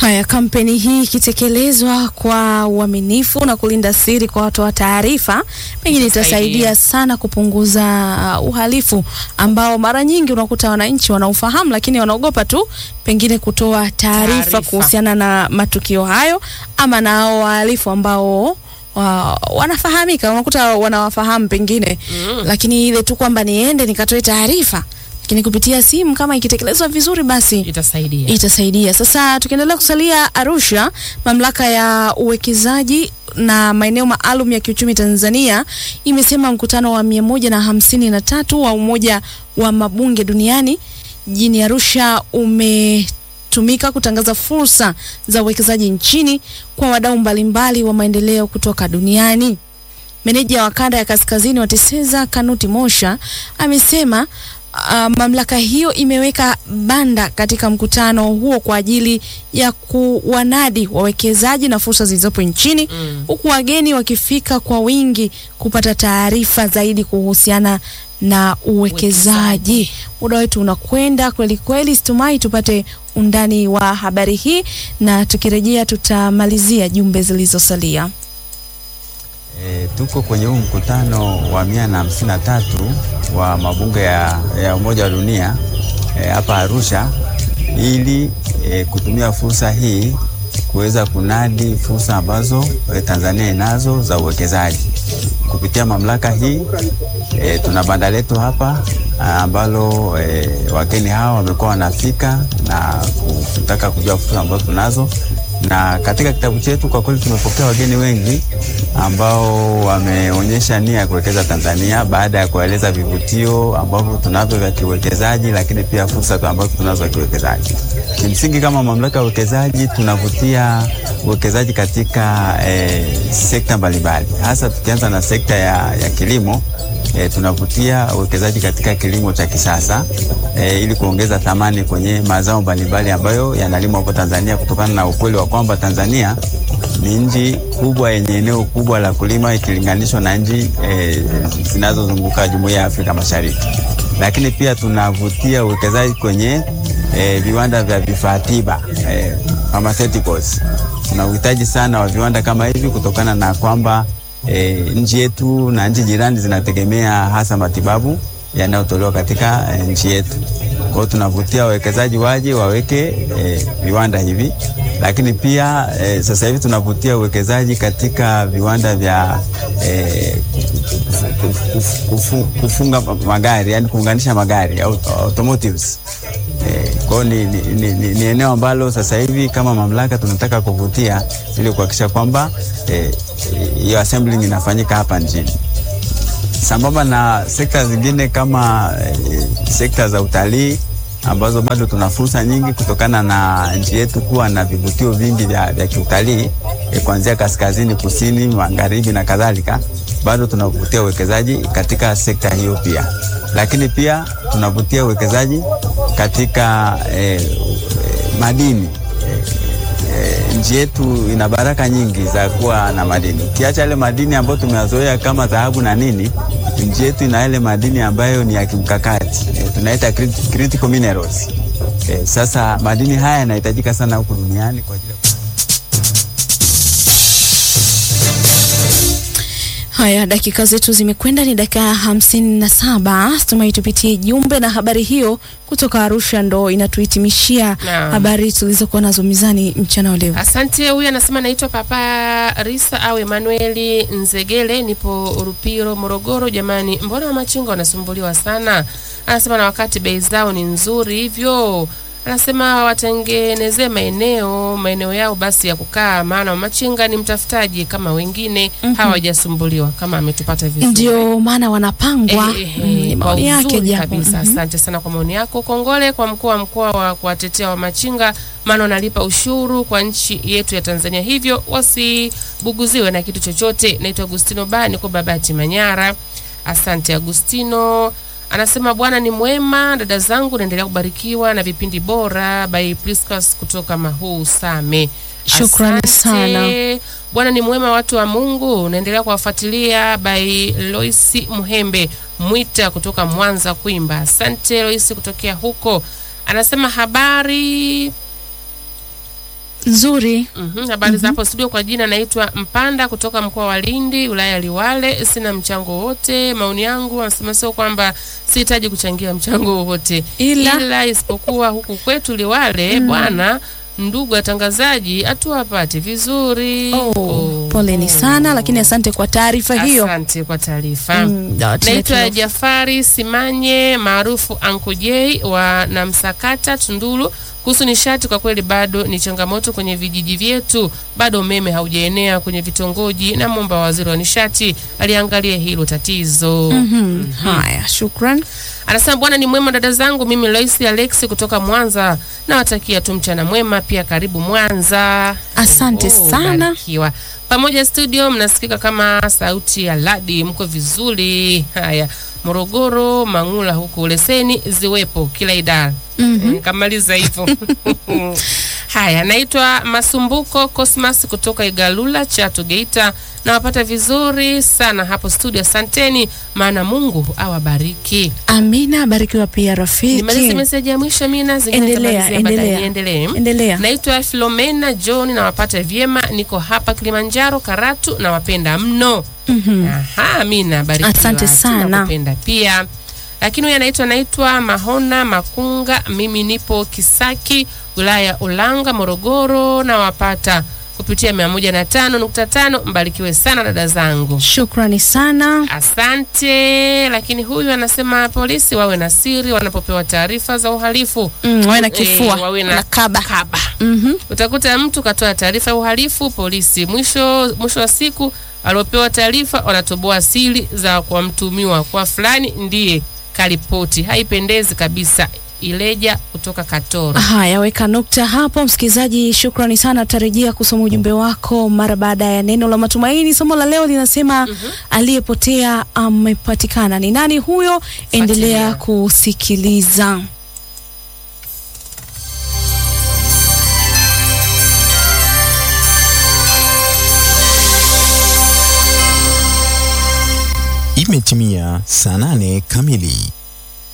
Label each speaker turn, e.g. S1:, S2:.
S1: Haya, kampeni hii ikitekelezwa kwa uaminifu na kulinda siri kwa watoa taarifa, pengine itasaidia sana kupunguza uh, uhalifu ambao mara nyingi unakuta wananchi wanaufahamu, lakini wanaogopa tu pengine kutoa taarifa
S2: Taarifa.
S1: kuhusiana na matukio hayo ama na hao wahalifu ambao wa, wanafahamika, unakuta wanawafahamu pengine
S2: Mm.
S1: lakini ile tu kwamba niende nikatoe taarifa, lakini kupitia simu kama ikitekelezwa vizuri basi
S2: Itasaidia.
S1: itasaidia. Sasa tukiendelea kusalia Arusha, mamlaka ya uwekezaji na maeneo maalum ya kiuchumi Tanzania imesema mkutano wa mia moja na hamsini na tatu wa Umoja wa Mabunge Duniani jijini Arusha umetumika kutangaza fursa za uwekezaji nchini kwa wadau mbalimbali wa maendeleo kutoka duniani. Meneja wa kanda ya kaskazini wa TISEZA Kanuti Mosha amesema uh, mamlaka hiyo imeweka banda katika mkutano huo kwa ajili ya kuwanadi wawekezaji na fursa zilizopo nchini
S2: Mm.
S1: huku wageni wakifika kwa wingi kupata taarifa zaidi kuhusiana na uwekezaji. Muda wetu unakwenda kweli kweli, situmai tupate undani wa habari hii, na tukirejea tutamalizia jumbe zilizosalia.
S3: E, tuko kwenye huu mkutano wa mia na hamsini na tatu wa mabunge ya, ya Umoja wa Dunia e, hapa Arusha ili e, kutumia fursa hii kuweza kunadi fursa ambazo e, Tanzania inazo za uwekezaji kupitia mamlaka hii. E, tuna banda letu hapa a, ambalo e, wageni hawa wamekuwa wanafika na kutaka kujua fursa ambazo tunazo na katika kitabu chetu kwa kweli tumepokea wageni wengi ambao wameonyesha nia ya kuwekeza Tanzania baada ya kueleza vivutio ambavyo tunavyo vya kiuwekezaji, lakini pia fursa ambazo tunazo za kiuwekezaji. Kimsingi, kama mamlaka ya uwekezaji tunavutia uwekezaji katika eh, sekta mbalimbali, hasa tukianza na sekta ya, ya kilimo. E, tunavutia uwekezaji katika kilimo cha kisasa e, ili kuongeza thamani kwenye mazao mbalimbali ambayo yanalimwa hapo Tanzania kutokana na ukweli wa kwamba Tanzania ni nchi kubwa yenye eneo kubwa la kulima ikilinganishwa na nchi e, zinazozunguka Jumuiya ya Afrika Mashariki. Lakini pia tunavutia uwekezaji kwenye e, viwanda vya vifaa tiba e, pharmaceuticals. Tuna uhitaji sana wa viwanda kama hivi kutokana na kwamba e, nchi yetu na nchi jirani zinategemea hasa matibabu yanayotolewa katika e, nchi yetu. Kwa hiyo tunavutia wawekezaji waje waweke e, viwanda hivi, lakini pia e, sasa hivi tunavutia uwekezaji katika viwanda vya e, kuf, kufu, kufunga magari, yani kuunganisha magari auto, automotives. Eh, Kwa hiyo ni, ni, ni, ni, ni eneo ambalo sasa hivi kama mamlaka tunataka kuvutia ili kuhakikisha kwamba eh, hiyo assembling inafanyika hapa nchini sambamba na sekta zingine kama eh, sekta za utalii ambazo bado tuna fursa nyingi kutokana na nchi yetu kuwa na vivutio vingi vya, vya kiutalii eh, kuanzia kaskazini, kusini, magharibi na kadhalika. Bado tunavutia uwekezaji katika sekta hiyo pia, lakini pia tunavutia uwekezaji katika eh, eh, madini eh, nchi yetu ina baraka nyingi za kuwa na madini. Ukiacha yale madini ambayo tumeyazoea kama dhahabu na nini, nchi yetu ina yale madini ambayo ni ya kimkakati e, tunaita crit- critical minerals. E, sasa madini haya yanahitajika sana huku duniani kwa ajili ya
S1: Haya, dakika zetu zimekwenda, ni dakika hamsini na saba. Tumai tupitie jumbe na habari hiyo kutoka Arusha ndo inatuhitimishia
S2: Naam.
S1: habari tulizokuwa nazo mizani mchana wa leo.
S2: Asante. Huyu anasema naitwa Papa Risa au Emanueli Nzegele, nipo Rupiro, Morogoro. Jamani, mbona wamachinga wanasumbuliwa sana? Anasema na wakati bei zao ni nzuri hivyo. Anasema watengenezee maeneo maeneo yao basi ya kukaa, maana wamachinga ni mtafutaji kama wengine hawajasumbuliwa, kama ametupata vizuri.
S1: Ndio maana wanapangwa.
S2: Eh, eh,
S1: Mm, ni
S2: kwa
S1: maoni yake
S2: uzuri
S1: japo.
S2: kabisa.
S1: Mhm.
S2: Asante sana kwa maoni yako. Kongole kwa mkuu wa mkoa wa kuwatetea wamachinga, maana wanalipa ushuru kwa nchi yetu ya Tanzania, hivyo wasibuguziwe na kitu chochote. Naitwa Agustino Ba, niko Babati, Manyara. Asante Agustino. Anasema Bwana ni mwema, dada zangu, naendelea kubarikiwa na vipindi bora. By Priscus kutoka Mahuu Same.
S1: Shukrani
S2: Asante.
S1: sana.
S2: Bwana ni mwema, watu wa Mungu. Naendelea kuwafuatilia by Loisi Muhembe Mwita kutoka Mwanza Kwimba. Asante Loisi kutokea huko. Anasema habari
S1: Nzuri.
S2: Mhm, habari za hapo studio. Kwa jina naitwa Mpanda kutoka mkoa wa Lindi, wilaya ya Liwale. Sina mchango wowote. Maoni yangu anasema sio kwamba sihitaji kuchangia mchango wowote,
S1: Ila-
S2: isipokuwa huku kwetu Liwale bwana, ndugu watangazaji, hatuwapati vizuri.
S1: Oh, poleni sana lakini asante kwa taarifa hiyo.
S2: Asante kwa taarifa.
S1: Mm, da, tuna-
S2: Naitwa
S1: tuna-
S2: Jafari Simanye maarufu Uncle J wa Namsakata Tunduru. Kuhusu nishati, kwa kweli bado ni changamoto kwenye vijiji vyetu, bado umeme haujaenea kwenye vitongoji, na mwomba waziri wa nishati aliangalia hilo tatizo.
S1: Mhm. Haya, shukran.
S2: Anasema bwana ni mwema dada zangu, mimi Loisi Alexi kutoka Mwanza, nawatakia tu mchana mwema, pia karibu Mwanza.
S1: Asante sana.
S2: barikiwa. Pamoja studio mnasikika kama sauti ya Ladi, mko vizuri. Haya, Morogoro, Mangula huku leseni ziwepo kila idara.
S1: Mhm.
S2: Eh, Kamaliza hivyo. Haya, naitwa Masumbuko Cosmas kutoka Igalula Chato Geita. Nawapata vizuri sana hapo studio, asanteni, maana Mungu awabariki.
S1: Amina, barikiwa pia rafiki.
S2: Nimalize meseji ya mwisho mina, zingine
S1: Endelea,
S2: nitamalizia baadaye.
S1: endelea.
S2: Niendelee.
S1: Endelea.
S2: Naitwa Filomena John, nawapata vyema, niko hapa Kilimanjaro Karatu, nawapenda mno.
S1: Mhm.
S2: Aha, Amina, barikiwa.
S1: Asante sana.
S2: Tunakupenda pia. Lakini huyu anaitwa naitwa Mahona Makunga, mimi nipo Kisaki, wilaya ya Ulanga, Morogoro, nawapata kupitia 105.5. Mbarikiwe sana dada zangu.
S1: Shukrani sana.
S2: Asante. Lakini huyu anasema polisi wawe na siri wanapopewa taarifa za uhalifu.
S1: Mm, wawe na
S2: Eh,
S1: kifua
S2: wawe na
S1: na kaba.
S2: kaba.
S1: Mhm.
S2: Utakuta mtu katoa taarifa ya uhalifu polisi, mwisho mwisho wa siku aliopewa taarifa wanatoboa siri za kwa mtumiwa kwa fulani ndiye karipoti. Haipendezi kabisa. Ileja kutoka Katoro.
S1: Haya, weka nukta hapo msikilizaji. Shukrani sana, tutarejea kusoma ujumbe wako mara baada ya neno la matumaini. Somo la leo linasema aliyepotea amepatikana. Ni nani huyo? Endelea kusikiliza.
S4: Imetimia saa nane kamili.